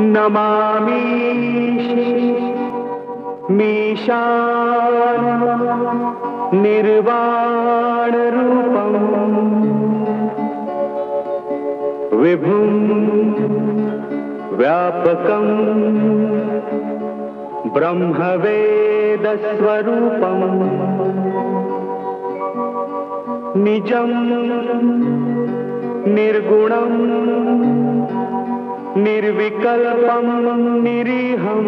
नमामि मीशान निर्वाणरूपम् विभुं व्यापकम् ब्रह्मवेदस्वरूपम् निजं निर्गुणम् निर्विकल्पं निरीहम्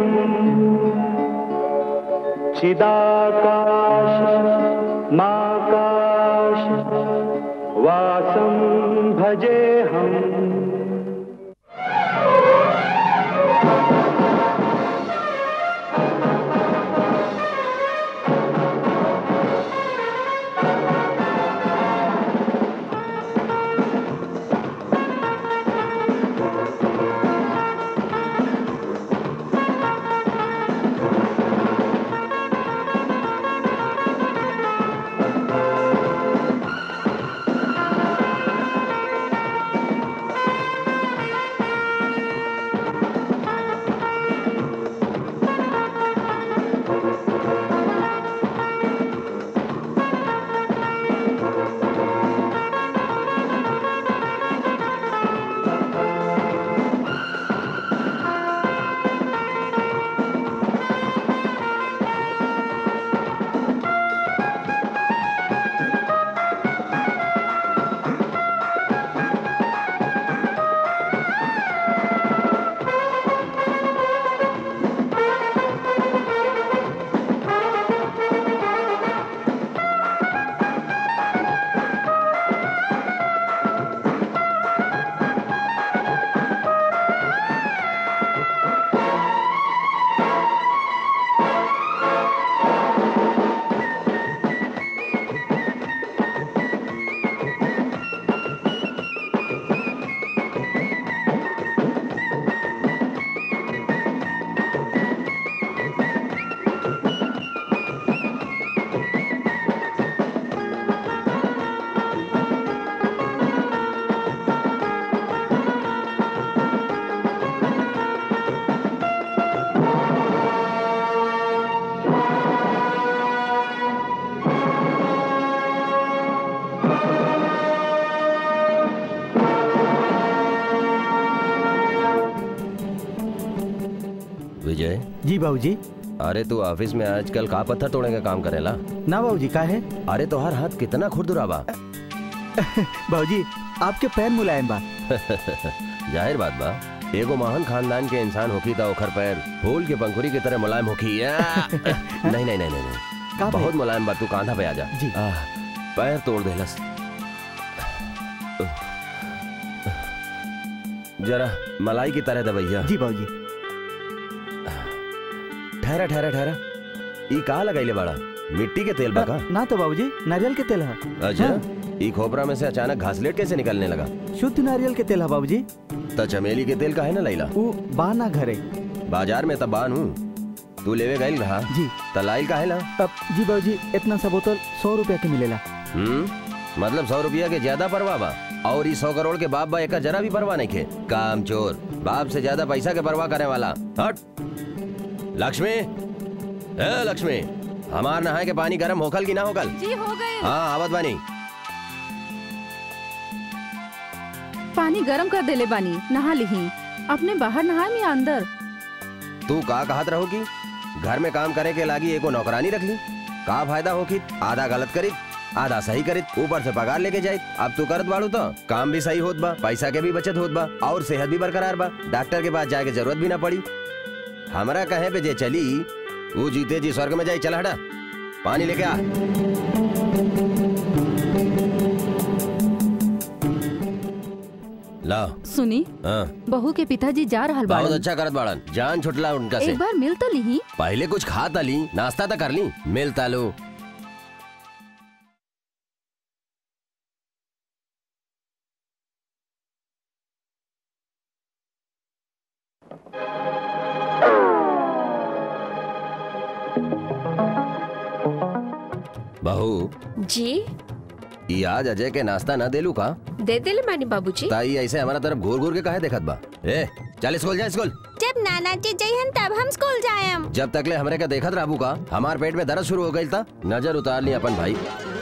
चिदाकाश माकाश वासं भजेऽहम् विजय जी बाबूजी अरे तू ऑफिस में आजकल का पत्थर तोड़ने का काम करेला ना बाबूजी का है अरे तोहार हाथ कितना खुरदुरा बा बाबूजी आपके पैर मुलायम बा जाहिर बात बा एगो महान खानदान के इंसान होखी त ओखर पैर फूल के पंखुरी की तरह मुलायम होखी या? नहीं नहीं नहीं नहीं नहीं का बहुत मुलायम बा तू कांधा पे आ जा जी। आह, पैर तोड़ देलस जरा मलाई की तरह दबैया जी बाबूजी ठहरा ठहरा ठहरा ई का लगाइले बाड़ा मिट्टी के तेल बा का ना तो बाबूजी नारियल के तेल है अच्छा हाँ। ई खोपरा में से अचानक घासलेट कैसे निकलने लगा शुद्ध नारियल के तेल है बाबूजी त चमेली के तेल का है ना लैला वो बाना घरे बाजार में तबान हूँ तू लेवे गईल रहा जी तलाइल का है ना अब जी बाबूजी इतना सा बोतल सौ रुपया के मिलेला हम्म मतलब सौ रुपया के ज्यादा परवाह बा और ई सौ करोड़ के बाप बा एक जरा भी परवाह नहीं खे काम चोर बाप से ज्यादा पैसा के परवाह करने वाला हट लक्ष्मी ए लक्ष्मी हमार नहाए के पानी गर्म होखल की ना होखल जी हो गए हाँ आवत बानी पानी गरम कर देले बानी नहा लिही अपने बाहर नहा या अंदर तू का कहत रहो की घर में काम करे के लागी एगो नौकरानी रख ली का फायदा होखी आधा गलत करी आधा सही करित ऊपर से पगार लेके जाए अब तू करत बाड़ू तो काम भी सही होत बा पैसा के भी बचत होत बा और सेहत भी बरकरार बा डॉक्टर के पास जाए के जरूरत भी ना पड़ी हमरा कहे पे जे चली वो जीते जी स्वर्ग में जाई चल हटा पानी लेके आ ला सुनी हाँ बहू के पिताजी जा रहल बहुत बाड़न अच्छा करत बाड़न जान छुटला उनका से एक बार मिल तो लिही पहले कुछ खा ली नाश्ता तो कर ली मिलता लो बहू जी ई आज अजय के नाश्ता न देलू का दे दिले मानी बाबूजी ताई ऐसे हमारा तरफ घूर घूर के काहे देखत बा ए चल स्कूल जा स्कूल जय जब नाना जी जइहन तब हम स्कूल जायम जब तक ले हमरे का देखत रहबू का हमार पेट में दर्द शुरू हो गई था नजर उतार ली अपन भाई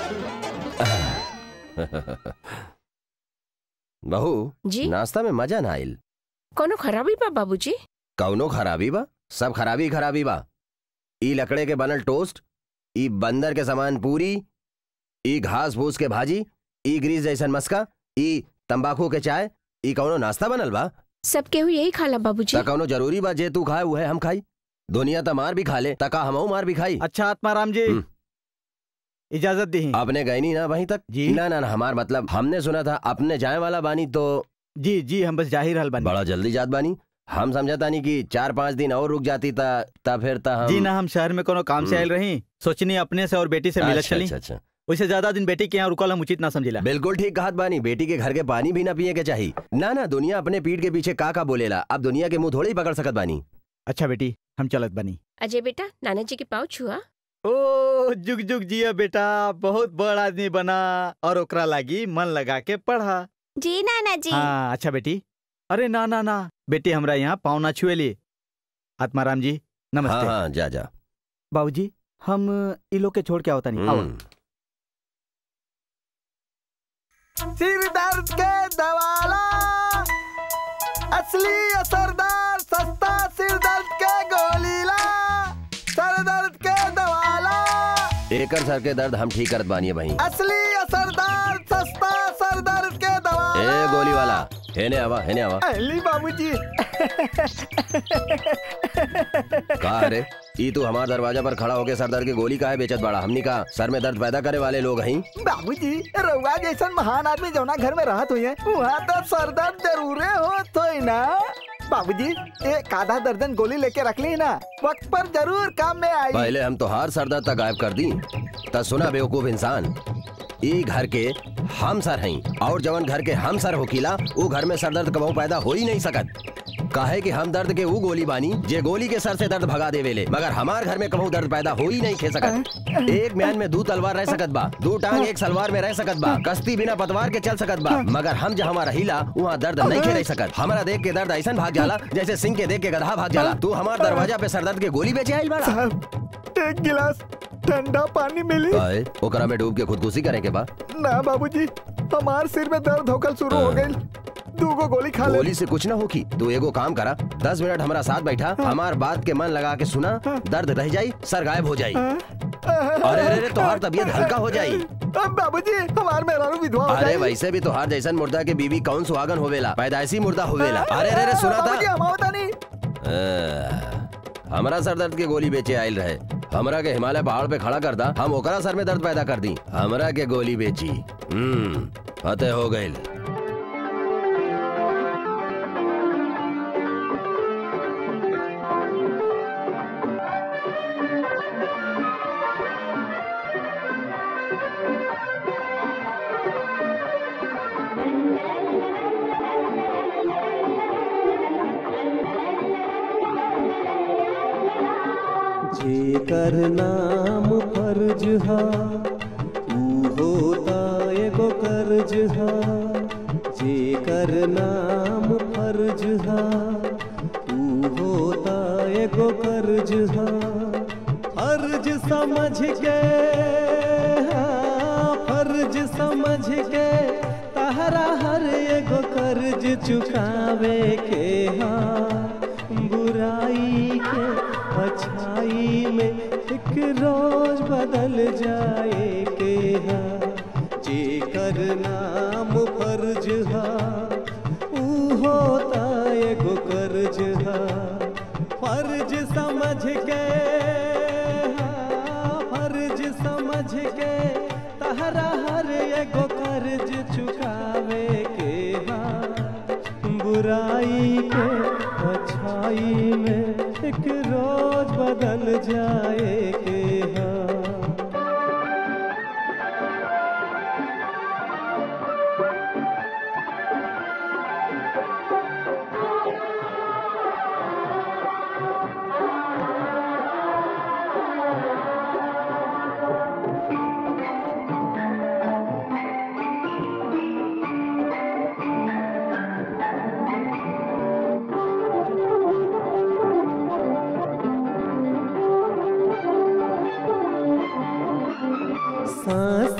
बहू जी नाश्ता में मजा ना आइल कोनो खराबी बा बाबूजी कौनो खराबी बा सब खराबी ही खराबी बा ई लकड़े के बनल टोस्ट ई बंदर के समान पूरी ई घास फूस के भाजी ई ग्रीस जैसन मस्का ई तंबाकू के चाय ई कौनो नाश्ता बनल बा सब केहू यही खाला बाबूजी ता कौनो जरूरी बा जे तू खाए उहे हम खाई दुनिया त मार भी खा ले तका हमहू मार भी खाई अच्छा आत्माराम जी हम्म। इजाजत दी आपने गए नहीं ना वहीं तक जी। ना ना ना हमार मतलब हमने सुना था अपने जाए वाला बानी तो जी जी हम बस जा ही रहल बनी बड़ा जल्दी जात बानी हम समझता नहीं कि चार पाँच दिन और रुक जाती ता ता फिर ता हम जी ना हम शहर में कोनो काम से हम्म। आयल रही सोचनी अपने से और बेटी से मिलत अच्छा चली अच्छा अच्छा उससे ज्यादा दिन बेटी के यहाँ रुकल हम उचित ना समझिला बिल्कुल ठीक कहत बानी बेटी के घर के पानी भी ना पिए के चाहिए ना ना दुनिया अपने पीठ के पीछे का का बोलेला अब दुनिया के मुंह थोड़ी ही पकड़ सकत बानी अच्छा बेटी हम चलत बनी अजय बेटा नाना जी के पाँव छुआ ओ जुग जुग जिया बेटा बहुत बड़ आदमी बना और ओकरा लागी मन लगा के पढ़ा जी नाना जी हाँ अच्छा बेटी अरे ना ना ना बेटी हमरा यहाँ पाँव ना छुएली आत्माराम जी हाँ नमस्ते हाँ जा जा बाबूजी हम इ लोग के छोड़ के आवता नहीं हम्म, सिर दर्द के दवाला असली असरदार सस्ता सिर दर्द के गोलीला सर दर्द के दवाला एकर सर के दर्द हम ठीक करत बानी भाई असली असरदार सस्ता सर दर्द के ए दवाला गोली वाला हेने आवा हेने आवा अली बाबूजी का रे ई तू हमार दरवाजा पर खड़ा होके सर दर्द की गोली काहे बेचत बाड़ा हमनी का सर में दर्द पैदा करे वाले लोग हई बाबूजी रउआ जैसन महान आदमी जौना घर में रहत हुई है वहाँ तो सर दर्द जरूरे होत होई ना बाबूजी एक आधा दर्जन गोली लेके रख ली ना वक्त पर जरूर काम में आई पहले हम तो हार सर दर्द तक गायब कर दी त सुना बेवकूफ इंसान ई घर के हम सर हई और जवन घर के हम सर होकीला ऊ घर में सर दर्द कबहू पैदा हो ही नहीं सकत काहे कि हम दर्द के ऊ गोली बानी जे गोली के सर से दर्द भगा देवेले मगर हमार घर में कबहू दर्द पैदा हो ही नहीं खे सकत एक म्यान में दो तलवार रह सकत बा दो टांग एक सलवार में रह सकत बा कश्ती बिना पतवार के चल सकत बा मगर हम जहाँ रहीला वहाँ दर्द नहीं खे रह सकत हमारा देख के दर्द ऐसा भाग जाला जैसे सिंह के देख के गधा भाग जाला तू हमार दरवाजा पे सर दर्द के गोली बेचे आइल बाड़ा साहब एक गिलास ठंडा पानी मिली काहे? ओकरा में डूब के खुदकुशी करे के बा ना बाबूजी हमार सिर में दर्द होकर शुरू हो गई दूगो गोली खा ले गोली से कुछ ना होगी तू एगो काम करा दस मिनट हमारा साथ बैठा हमार बात के मन लगा के सुना दर्द रह जाई सर गायब हो जाई अरे अरे अरे तोहार तबीयत हल्का हो जाई अब बाबूजी हमार मेहरारू विधवा हो अरे जाई वैसे भी तोहार जैसन मुर्दा के बीवी कौन सुहागन होवेला पैदाइशी मुर्दा होवेला अरे अरे अरे सुना बाबूजी था हम आवता नहीं अ, हमरा सर दर्द के गोली बेचे आयल रहे हमरा के हिमालय पहाड़ पे खड़ा कर दा हम ओकरा सर में दर्द पैदा कर दी हमरा के गोली बेची हम्म फतेह हो गइल जेकर नाम फर्ज हा ऊ होता एगो कर्ज हा जेकर नाम फर्ज हा ऊ होता एगो कर्ज हा फर्ज समझ के हाँ, फर्ज समझ के तहरा हर एगो कर्ज चुकावे के हाँ बुराई के अच्छाई में एक रोज बदल जाए के हाँ जेकर नाम फर्ज हा ऊ होता एगो कर्ज हा फर्ज समझ के हाँ, फर्ज समझ के तहरा हर एगो कर्ज चुकावे के हाँ बुराई के अच्छाई में एक रोज बदल जाए के हाँ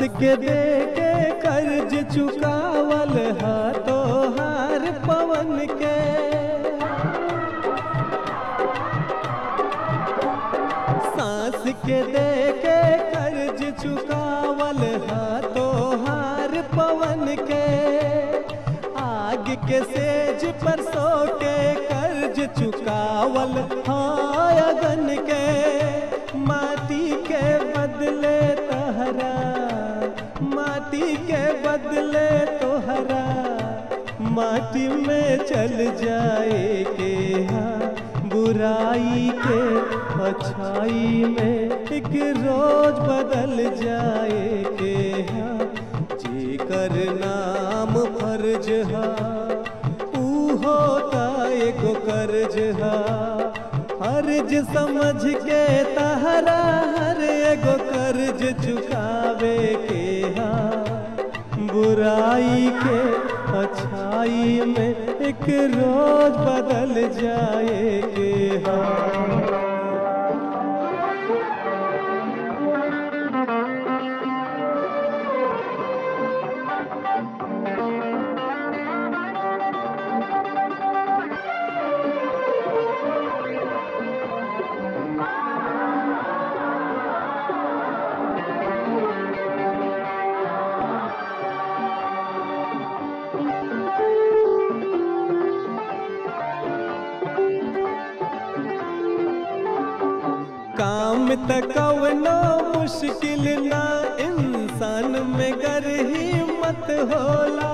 के दे के कर्ज चुकावल हाथो हार पवन के सांस के दे के कर्ज चुकावल हाथो हार पवन के आग के सेज पर सो के कर्ज चुकावल हाय अगन के माटी के बदले तहरा माटी के बदले तोहरा माटी में चल जाए के हाँ बुराई के अच्छाई में एक रोज बदल जाए के हाँ जी कर नाम फर्ज हा ऊ होता एगो कर्ज हा फर्ज समझ के तहरा हर एगो कर्ज चुकावे के हा बुराई के अच्छाई में एक रोज बदल जाए के हा काम त कवनो मुश्किल ना इंसान में गर हिम्मत होला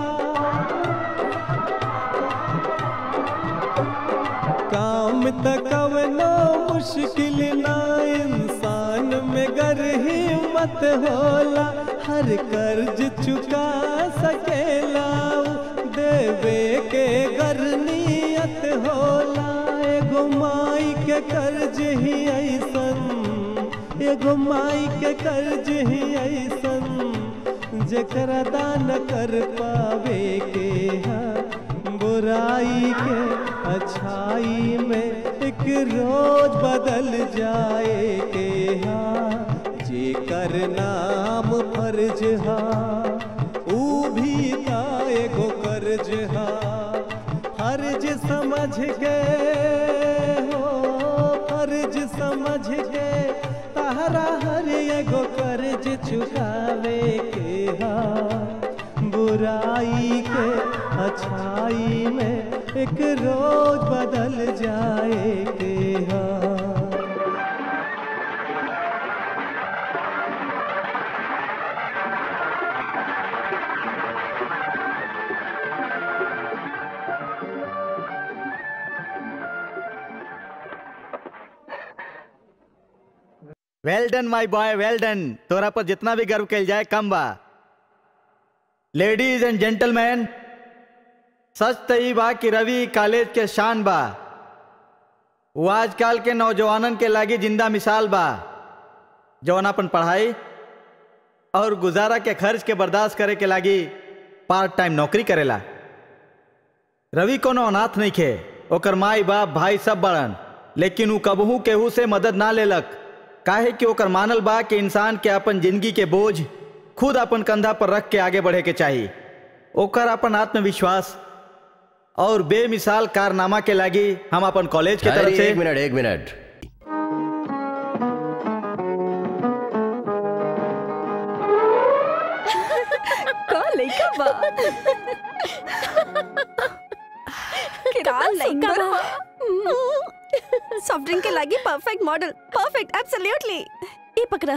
काम त कवनो मुश्किल ना इंसान में गर हिम्मत होला हर कर्ज चुका सकेला देवे के गर नियत होला एगो माई के कर्ज ही ऐसन एगो माई के कर्ज ही ऐसन जकरा दान कर पावे के हाँ बुराई के अच्छाई में एक रोज बदल जाए के हाँ जे कर नाम फर्ज हा ऊ भी ता एगो कर्ज हा फर्ज समझ गए हो फर्ज समझ के तहरा हर एगो कर्ज चुकावे के हा बुराई के अच्छाई में एक रोज बदल जाए के हा well done my boy well done तोरा पर जितना भी गर्व कल जाए कम बा लेडीज एंड जेंटलमैन सच त ई बा कि रवि कॉलेज के शान बा वो आजकल के नौजवानन के लागी जिंदा मिसाल बा जौन अपन पढ़ाई और गुजारा के खर्च के बर्दाश्त करे के लागी पार्ट टाइम नौकरी करेला रवि कोनो अनाथ नहीं खे ओकर माई बाप भाई सब बड़न लेकिन ऊ कबहू केहू से मदद ना लेलक काहे कि ओकर मानल बा कि इंसान के अपन जिंदगी के बोझ खुद अपन कंधा पर रख के आगे बढ़े के चाहिए ओकर अपन आत्मविश्वास और बेमिसाल कारनामा के लागी हम अपन कॉलेज के तरफ अरे, से एक मिनट एक मिनट का लइका बा का लइका बा सॉफ्ट ड्रिंक के लागी परफेक्ट मॉडल परफेक्ट एब्सोल्युटली ये पकड़ा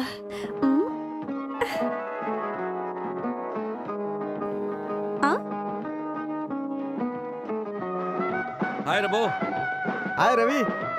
हाय रबो हाय रवि